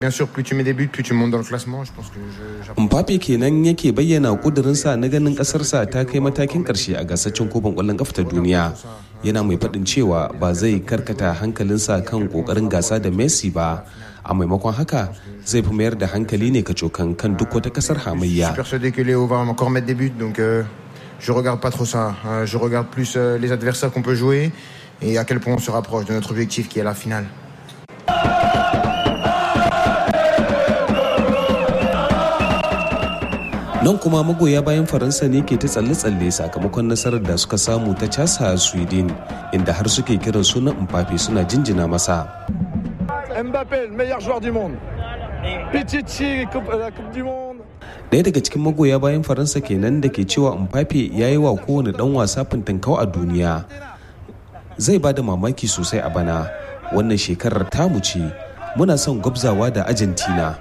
Bien sûr, plus tu mets des buts, plus tu montes dans le classement. Je pense que je, Mbappe kenan yake bayyana kudurinsa na ganin kasarsa ta kai matakin karshe a gasashen kofin kwallon kafa ta duniya. Yana mai faɗin cewa ba zai karkata hankalinsa kan kokarin gasa da Messi ba. A maimakon haka zai fi mayar da hankali ne ka cokan kan duk wata kasar je hamayya. suis persuadé que Léo va encore mettre des buts, donc euh, je regarde pas trop ça. Euh, je regarde plus euh, les adversaires qu'on peut jouer et à quel point on se rapproche de notre objectif qui est la finale. Nan kuma magoya bayan Faransa ne ke ta tsalle-tsalle sakamakon nasarar da suka samu ta casa Sweden inda har suke kiran sunan Mbappe suna jinjina masa. Mbappé, le meilleur joueur du monde. Pichichi, coupe- la Coupe du Monde. Daya daga cikin magoya bayan Faransa kenan da ke cewa Mbappe ya yi wa kowane dan wasa fintinkau a duniya. Zai ba da mamaki sosai a bana. Wannan shekarar tamu ce. Muna son gwabzawa da Argentina.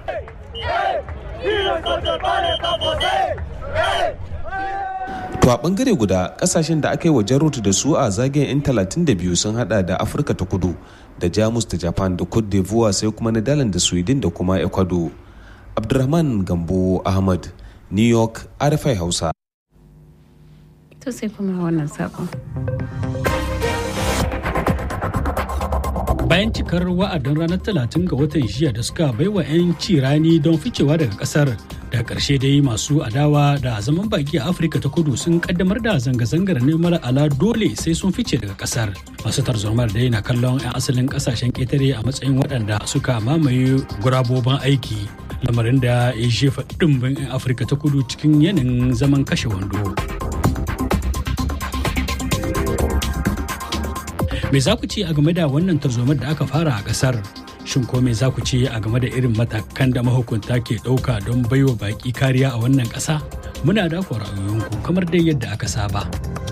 To a bangare guda kasashen da aka yi wa jarot da su a zagayen 'yan 32 sun hada da Afirka ta kudu da Jamus da Japan da Cote d'Ivoire sai kuma Netherlands da Sweden da kuma Ecuador. Abdulrahman Gambo Ahmad, New York, RFI Hausa. To sai kuma wannan sakon. bayan cikar wa'adin ranar 30 ga watan jiya da suka baiwa 'yan cirani don ficewa daga kasar da ƙarshe dai masu adawa da zaman baki a afirka ta kudu sun kaddamar da zanga-zangar neman ala dole sai sun fice daga kasar masu tarzomar dai na kallon 'yan asalin kasashen ƙetare a matsayin waɗanda suka mamaye gurabobin aiki lamarin da ya jefa ɗimbin 'yan afirka ta kudu cikin yanayin zaman kashe wando. Me za ku ce a game da wannan tarzomar da aka fara a kasar? Shin ko me za ku ce a game da irin matakan da mahukunta ke ɗauka don baiwa baƙi kariya a wannan ƙasa? Muna da ra'ayoyinku kamar dai yadda aka saba.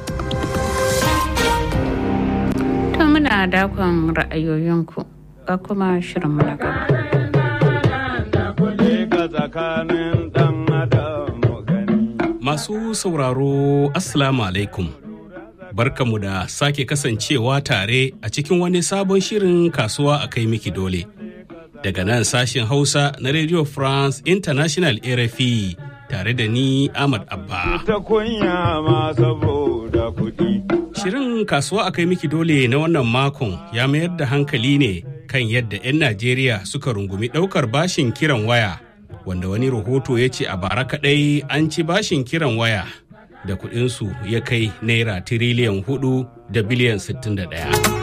To muna dakon ra'ayoyinku ga kuma shirin mu na gaba. Masu sauraro Assalamu alaikum. Barkamu da sake kasancewa tare a cikin wani sabon shirin kasuwa a kai miki dole. Daga nan sashen Hausa na Radio France International RFI tare da ni Ahmad Abba. ta kunya ma saboda kuɗi. Shirin kasuwa a kai miki dole na wannan makon ya mayar da hankali ne kan yadda 'yan Najeriya suka rungumi ɗaukar bashin kiran waya, wanda wani rahoto ya ce a bara kaɗai an ci bashin kiran waya da kuɗinsu ya kai naira tiriliyan hudu da biliyan 61.